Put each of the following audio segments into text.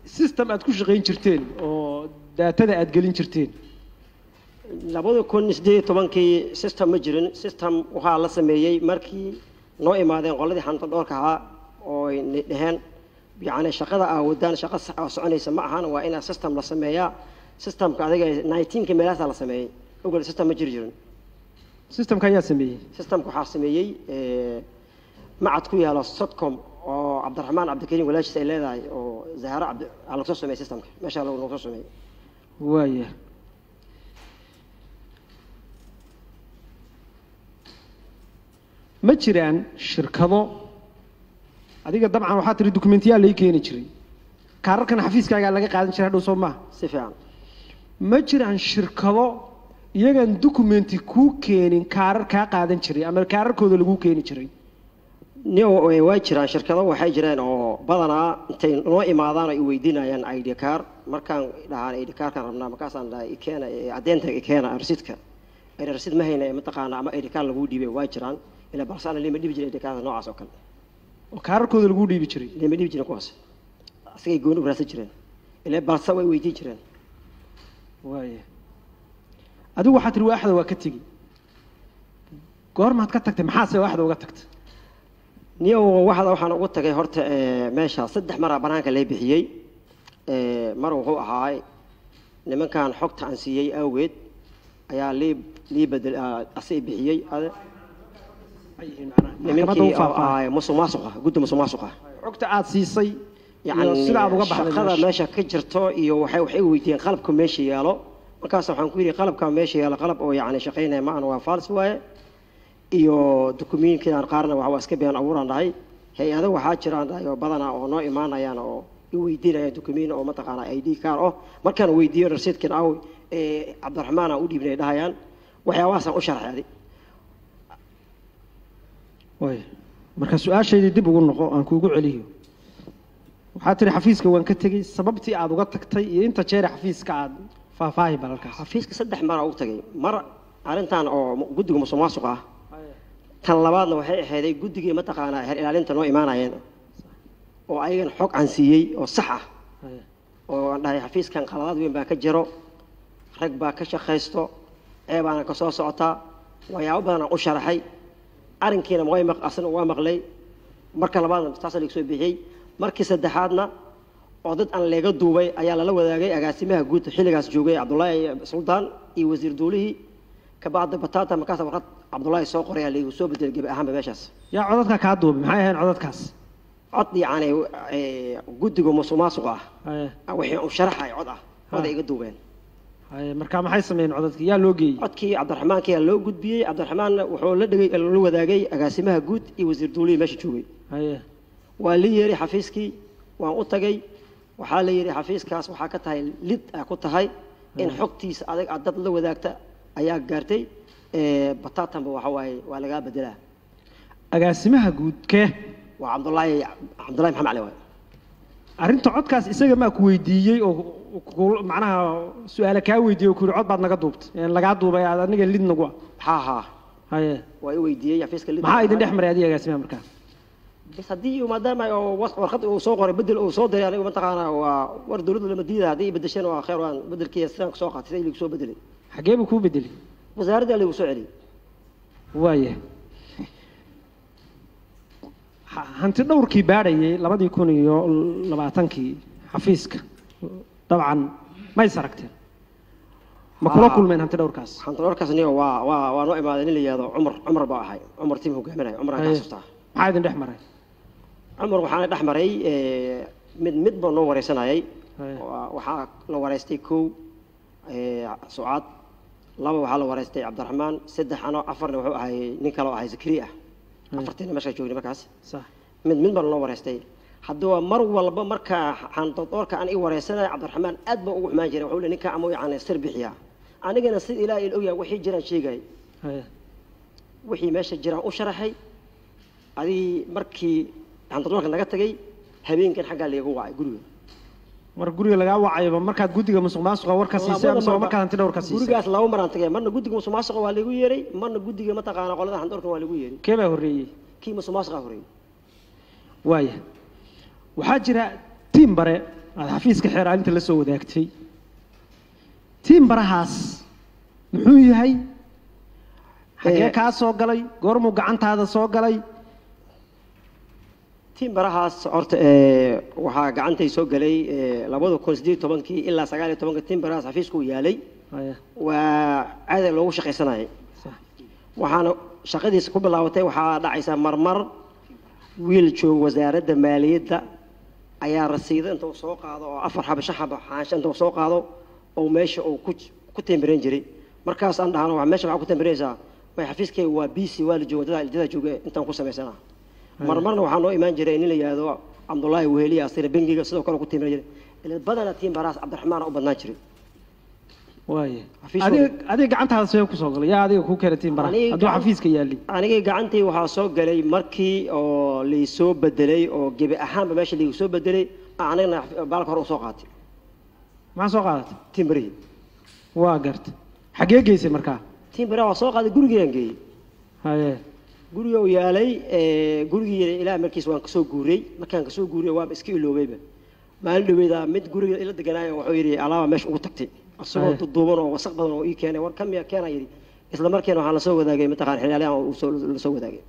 system aad ku shaqayn jirteen oo daatada aad gelin jirteen labada kun sideed iyo tobankii system ma jirin system waxaa la sameeyey markii noo imaadeen qoladii xanta dhoorka ahaa oo ay ni dheheen yacni shaqada aa wadaan shaqo sax oo soconaysa ma ahan waa inaa system la sameeyaa systemka adiga nineteenka meelahaasaa la sameeyey ogol system ma jiri jirin systemka ayaa sameeyey systemka waxaa sameeyey eh, macad ku yaalo sotcom oo cabdiraxmaan cabdikariim walaashiis ay leedahay oo zahra cabdi aa lagu soo sameeyey systemka meeshaa lagu lagu soo sameeyey waaya ma jiraan shirkado adiga dabcan waxaa tiri dokumentiyaal lai keeni jiray kaararkan xafiiskaagaa laga qaadan jiray hadhow soo maaha si fiican ma jiraan shirkado iyagaan documenti kuu keenin kaarar kaa qaadan jiray ama kaararkooda laguu keeni jiray ni waa jiraan shirkado waxay jireen oo badanaa intay noo imaadaan ay weydiinayaan id car markaan dhahaan id carkaan rabnaa markaasaan dhahay ikeena ee caddeynta ikeena rasiidka ayna rasiid ma hayna mataqaana ama id car laguu dhiibay waa jiraan ilaa balse ana lima dhibi jirin id carda noocaas oo kale oo kaararkooda laguu dhiibi jiray lima dhibi jirin kuwaas asigay gooni u raadsan jireen ilaa balse way weydiin jireen waaya adigu waxaa tiri waaxda waa ka tegi goormaad ka tagtay maxaase waaxda uga tagtay niyo waxda waxaan ugu tagay horta eh, meesha saddex maraa banaanka lay bixiyey Eh, mar wuxuu ahaay nimankan xogta aan siiyey awgeed ayaa lii lii bedel ah, asii bixiyey ade maxkamadda nimankii u faahfaahay ahaay musuq maasuqa guddi musuq maasuqa xogta aad siisay yani iyo sida aad uga baxday shaqada meesha. meesha ka jirto iyo waxay waxay weydiiyeen qalabka meesha yaalo markaas waxaan ku yidhi qalabka meesha yaalo qalab oo yani shaqaynaya ma aan waa faals waaye iyo dukumiinkidan qaarna waxa waa iska been abuuraan dhahay hay-ado waxaa jiraan dhahay oo badanaa oo noo imaanayaan oo i weydiinayaan dukumiin oo mataqaana i d car oh markaan weydiiyo rasiidkan aw ee cabdiraxmaan aan u dhiibnay dhahayaan waxyaabahaasaan u sharxay adi waaya marka su-aashaydii dib ugu noqo aan kuugu celiyo waxaa tiri xafiiska waan ka tegey sababtii aad uga tagtay iyo inta jeere xafiiska aad faahfaahi balalkaas xafiiska saddex mara u tagay mar arrintan oo mu- guddiga musuq maasuqa ah tan labaadna waxay ahayday guddigii mataqaanaa heer ilaalinta noo imaanayeen oo ayagan xog aan siiyey oo sax ah oo aan dhahay xafiiskan qaladaad weyn baa ka jiro rag baa ka shaqaysto ceebaana ka soo socotaa waxyaabo badan aan u sharaxay arrinkiina way maq asna waa maqlay marka labaadna taasa laga soo bixiyey markii saddexaadna oo dad aan leega duubay ayaa lala wadaagay agaasimaha guud xilligaas joogay cabdullaahi suldaan iyo wasiir duulihii kabacdi batata markaas warqad cabdullaahi soo qoray ayaa laygu soo bedelay gebi ahaanba meeshaas yaa codadka kaa duubay maxay ahayn codadkaas cod yacni eh, guddiga musuq maasuqa Haye, ah wixii u sharaxay cod ah cod ay iga duubeen haye, marka maxay sameeyeen codadkii yaa loo geeyey codkii cabdiraxmaanka ayaa loo gudbiyey cabdiraxmaanna wuxuu la dhigay la wadaagay agaasimaha guud iyo wasiir duulihii meesha joogay haye waa la yeeray xafiiskii waan u tagay waxaa la yidhi xafiiskaas waxaa ka tahay lid ah ku tahay in xogtiisa adag aad dad la wadaagta ayaa gaartay Eh, batatanba waxa waaye waa lagaa bedelaa agaasimaha guud kee waa cabdullaahi cabdullahi maxamed cali waaye arrinta codkaas isaga maa ku weydiiyey oo ku- macnaha su-aale kaa weydiiyey oo ku yidhi cod baad naga duubtay een lagaa duubay aad aniga lid nagu ah haa haa haye waa i weydiiyey xafiiska lid maxaa idin dhex maray adiga agaasimaha markaa bas haddii maadaama oo was- warqad uu soo qoray bedel uu soo diray anigu mataqaanaa waa war dowladda lama diida haddii bedesheen waa khayr waan bedelkiiya sidaan kusoo qaatay sida lagu soo bedelay xagee buu kuu bedelay wasaaradda lagu soo celiyey waaya Ha- hanti dhowrkii baadhayay labadii kun iyo labaatankii xafiiska dabcan ma is aragteen ma kula Haa. kulmeen hanti dhowrkaas xantadoorkaas niyo waa waa waa noo imaaday nin la yihahdo cumar cumar baa ahay cumar tim hogaaminaya cumar aan ka Haye. xasuustaa maxaa idin dhex maray cumar waxaana dhex maray eh, mid mid baa noo wareysanayay Haye. Waa- waxaa la wareystay kow eh, sucaad laba waxaa la wareystay cabdiraxmaan saddex ano afarna wuxuu ahay nin kaloo ahay zakari ah Haye. afartiina meeshaa joogni markaas sax mid mid baa noo wareystay haddaba mar walba markaa xantadoorka aan i wareysanaya cabdiraxmaan aad baa ugu xumaan jiray wuxuu le ninka ama yani sir bixiyaa anigana sida ilaahay il ogyahay wixii jiraan sheegay haye wixii meesha jiraan u sharaxay adii markii xantadoorka naga tagay habeenkan xaggaa laygu wacay guriga mar guriga lagaa wacayba markaad guddiga musuq maasuqa war ka siisay Labada mise waa marba- markaad hanti dhowr ka siisay gurigaas laba maraan tagay marna guddiga musuqmaasuqa waa lagu yeeray marna guddiga mataqaana qolada xantadoorka waa lagu yeeray kee baa horreeyey kii musuqmaasuqa horreeyay waaya waxaa jira tiim bare aada xafiiska xeeraalinta la soo wadaagtay tiimbarahaas muxuu yahay xagee Eh, kaa soo galay goormuu gacantaada soo galay tiimbarahaas horta ee, waxaa gacantay soo galay ee, labada kun sideed iyo tobankii ilaa sagaal iyo tobanka tiimbarahaas xafiiska uu yaalay Haya, waa caada loogu shaqaysanayay sax. waxaana shaqadiisa ku bilaabatay waxaa dhacaysaa marmar wiil jooga wasaaradda maaliyadda ayaa rasiido inta uu soo qaado oo afar xaba shan xaba xaansho inta uu soo qaado oo meesha uu ku ku temberan jiray markaas aan dhahno "Waa meesha waxaa ku temberanaysaa way xafiiskayga waa b c waa la jooga dadaa dadaa jooga intaan ku samaysana marmarna waxaa noo imaan jiray nin la yidhaahdo cabdullaahi weheliya asira bengiga sidoo kale ku temberan jiray ila badana tiim baraas cabdiraxmaan u badnaan jiray waaya Xafiis adiga wada. adiga gacantaada see kusoo galay yaa adiga kuu keenay tiimbaraha Aniga hadduu gacan- xafiiska yaalay anigii gacantii waxaa soo galay markii oo laisoo bedelay oo gebi ahaanba meesha laigu soo bedelay anigna baalka hore usoo qaatay maxaa soo qaadatay timbarihi waa garta xaggee geysay markaa timbari waa soo qaaday gurigeedan geeyey haye guriga uu yaalay ee, gurigii ilaa markiis waan kasoo guuray markaan kasoo guuray waaba iska iloobayba maalin dhaweeda mid guriga ila deganaayo wuxuu yidhi alaaba meesha ugu tagtay isagoo Aye. duduuban oo wasaq badan oo ii keenay war kamiya keena yidhi isla markiina waxaa lasoo wadaagay mataqaan xilaalyahan uu soo lasoo wadaagay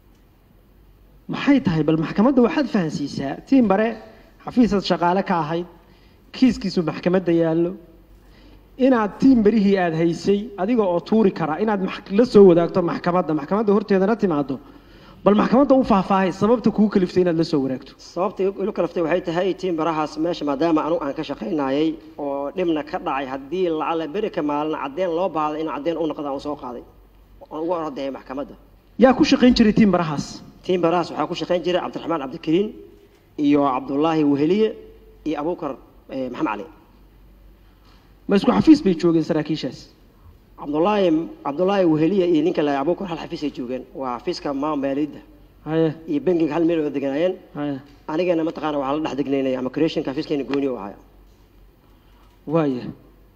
maxay tahay bal maxkamadda waxaad fahansiisaa tiimbare xafiisaad shaqaale ka ahayd kiiskiisu maxkamadda yaallo inaad tiimbarihii aad haysay adiga oo tuuri kara inaad max- la soo wadaagto maxkamadda maxkamadda horteedana timaado bal maxkamadda u faahfaahay sababta kuu kaliftay inaad la soo wadaagto sababta ilu kalaftay waxay tahay tiim barahaas meesha maadaama anigu aan ka shaqaynayay oo dhibna ka dhacay haddii lacala beri ka maalin cadeen loo baahday in cadeen u noqdaan uu soo qaaday oon ugu ordahay maxkamadda yaa ku shaqayn jiray tiimbarahaas tiim barahaas waxaa ku shaqayn jiray cabdiraxmaan cabdikariin iyo cabdullaahi weheliye iyo abuukar eh, maxamed cali ma isku xafiis bay joogeen saraakiishaas cabdullaahi cabdullaahi weheliye iyo ninka la abuukar hal xafiis ay joogeen waa xafiiska maa maaliyadda haye iyo bangiga hal meel oo deganaayeen haye anigana mataqaana waxaa la dhex degnaynay ama creationka xafiiskeena gooni u ahaa waaya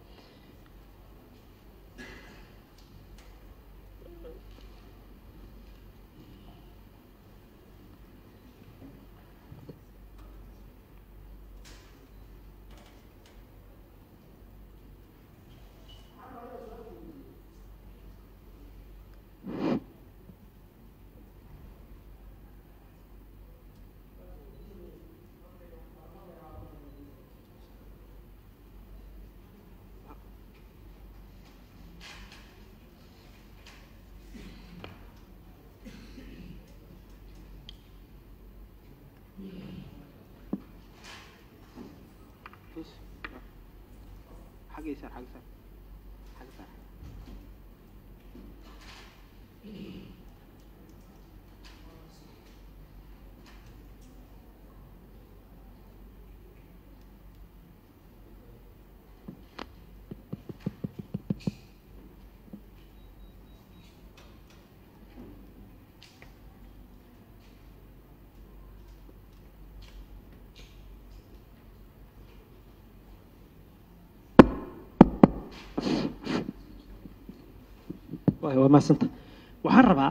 waaya waa mahadsanta waxaan rabaa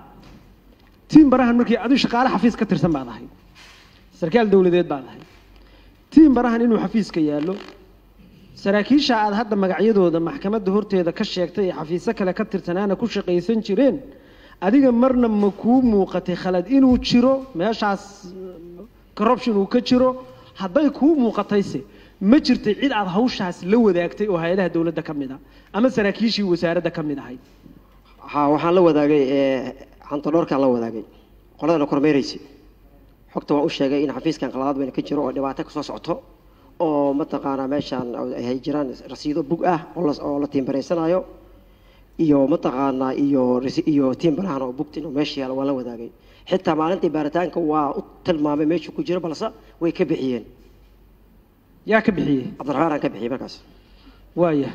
tiim barahan markii adigu shaqaale xafiis ka tirsan baad ahay sarkaal dowladeed baad ahay tiim barahan inuu xafiiska yaallo saraakiisha aad hadda magacyadooda maxkamadda horteeda ka sheegtay ee xafiisyo kale ka tirsanaana ku shaqaysan jireen adiga marna ma kuu muuqatay khalad inuu jiro meeshaas corruption uu ka jiro hadday kuu muuqatayse ma jirtay cid aad hawshaas la wadaagtay oo hay-adaha dowladda ka mid a ama saraakiishii wasaaradda ka mid ahayd ha waxaan la wadaagay ee hantodhoorkaan la wadaagay qoladana kormeeraysay xogta waan u sheegay in xafiiskan qaladaad weyna ka jiro oo dhibaato kasoo socoto oo mataqaanaa meeshaan ay jiraan rasiido bug ah oo la oo la tiimbaraysanayo iyo mataqaanaa iyo rasi- iyo tiimbarahan oo bugta inuu meesha yaalo waan la wadaagay xitaa maalintii baaritaanka waa u tilmaamay meeshuu ku jiro balse way ka bixiyeen yaa ka bixiyey cabdiraxmaan aan ka bixiyey markaas waaya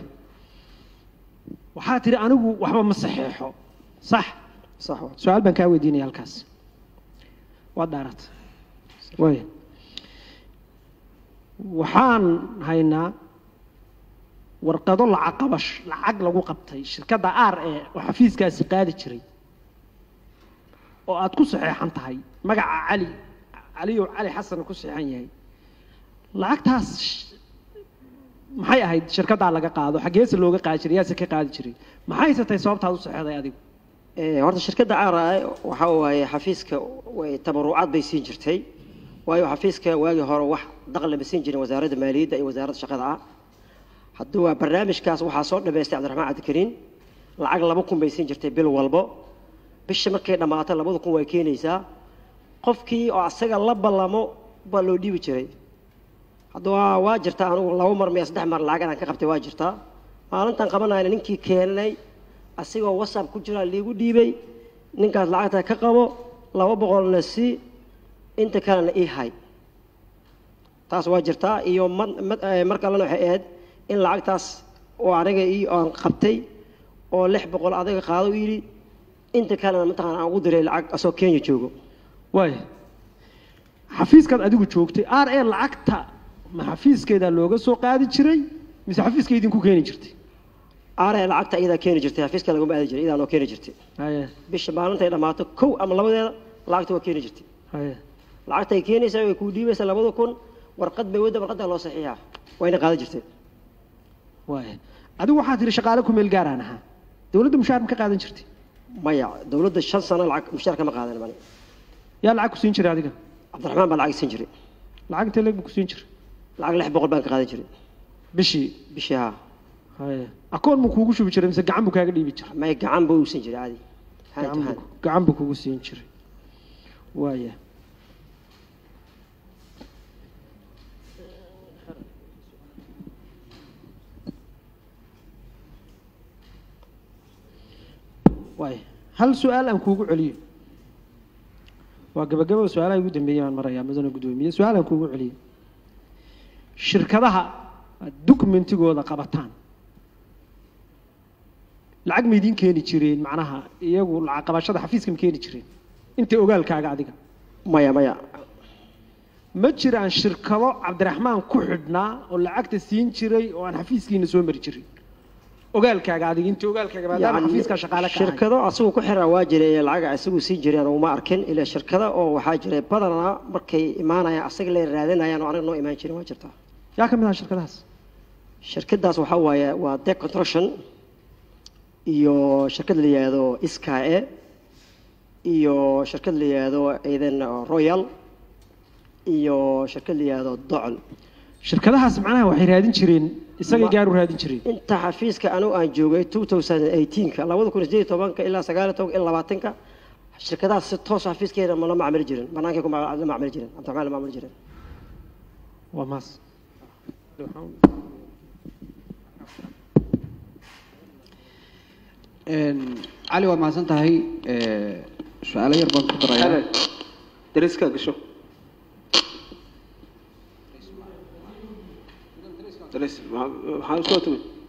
waxaa tidhi anigu waxba ma saxeexo sax sax waa su-aal baan kaa weydiinaya halkaas waad dhaarat waaya waxaan haynaa warqado lacag qabash lacag lagu qabtay shirkadda r e oo xafiiskaasi qaadi jiray oo aad ku saxeexan tahay magaca cali caliyo cali xasan ku saxeexan yahay lacagtaas maxay ahayd shirkaddaa laga qaado xaggeese looga qaadi jiray yaase ka qaadi jiray maxayse tahay sababtaad u saxeeday adigu Ee, horta shirkadda caara waxa waaye xafiiska way tabarucaad bay siin jirtay waayo xafiiska waagii hore wax dakhli ma siin jirin wasaaradda maaliyadda iyo wasaaradda shaqada ah hadduu waa barnaamijkaas waxaa soo dhameystay cabdiraxmaan cabdikariin lacag laba kun bay siin jirtay bil walbo bisha markay dhammaato labada kun way keenaysaa qofkii oo asaga la ballamo baa loo dhiibi jiray hadda waa waa jirtaa anigu laba mar miya saddex mar lacag inaan ka qabtay waa jirtaa maalintan qabanayna ninkii keenay asigoo whatsapp ku jira liigu dhiibay ninkaas lacagta ka qabo laba boqolna si inta kalena ii hay taas waa jirtaa iyo mar- mar- eh, mar kalena waxay ahayd in lacagtaas oo aniga ii aan qabtay oo lix boqol adiga qaado u yidhi inta kalena mataqaana aan ugu diray lacag asoo kenya joogo waaya xafiiskaad adigu joogtay r a lacagta ma xafiiskeedaa looga soo qaadi jiray mise xafiiska idinku keeni jirtay are lacagta iyadaa keeni jirtay xafiiska laguma aadi jiray iyadaa noo keeni jirtay haye bisha maalintay dhammaato kow ama labadeeda lacagta waa keeni jirtay haye lacagtay keenaysaa way kuu dhiibaysaa labada kun warqad bay wadda warqadda loo saxiixaa wayna qaadan jirtay waaya adigu waxaad tihi shaqaale ku meel gaaraan ahaa dowladda mushaar ma ka qaadan jirtay maya dowladda shan sano lacag mushaar kama qaadan mani yaa lacag ku siin jiray adiga cabdiraxmaan baa lacag siin jiray lacag intee leeg buu ku siin jiray lacag lix boqol baan ka qaadan jiray bishii bishii haa haye akoon buu kuugu shubi jiray mise gacan buu kaaga dhiibi jiray may gacan buu uusan jiray caadi hand to gacan hand buu- gacan buu kugu siin jiray waaya waaya hal su-aal aan kuugu celiyo waa gabagabada su-aalaha ugu dambeeyay baan marayaa mudane guddoomiye su-aal aan kuugu celiyo shirkadaha aad dokumentigooda qabataan lacag ma idiin keeni jireen macnaha iyagu lacag qabashada xafiiska ma keeni jireen inta ogaalkaaga adiga maya maya ma jiraan shirkado cabdiraxmaan ku xidhnaa oo lacagta siin jiray oo aan xafiiskiina soo mari jirin ogaalkaaga adiga inta ogaalkaaga maadaama Yacni, xafiiska shaqaale ka ahay shirkado asagu ku xiraa waa jiray ee lacag isagu siin jireen uma arkin ilaa shirkada oo waxaa jiray badanaa markay imaanayaan asaga la raadinayaan oo aniga noo imaan jirin waa jirtaa yaa ka mid aha shirkadahaas shirkadaas waxaa waaye waa dec construction iyo shirkad la yihahdo sky iyo shirkad la yihahdo idan royal iyo shirkad la yihahdo docol shirkadahaas macnaha waxay raadin jireen isagay Ma- gaar u raadin jireen inta xafiiska anigu aan joogay 2018ka labada kun sideed iyo tobanka ilaa sagaal iyo tobanka ilaa labaatanka shirkadahaas si toos xafiiskeeda ma la macmili jirin banaankay ku ma- la macmili jirin cabdiraxmaan la macmili jirin waa maas cali waad mahadsan tahay su-aalo yar baan ku darayaa dariska gasho daris maxaa usoo timid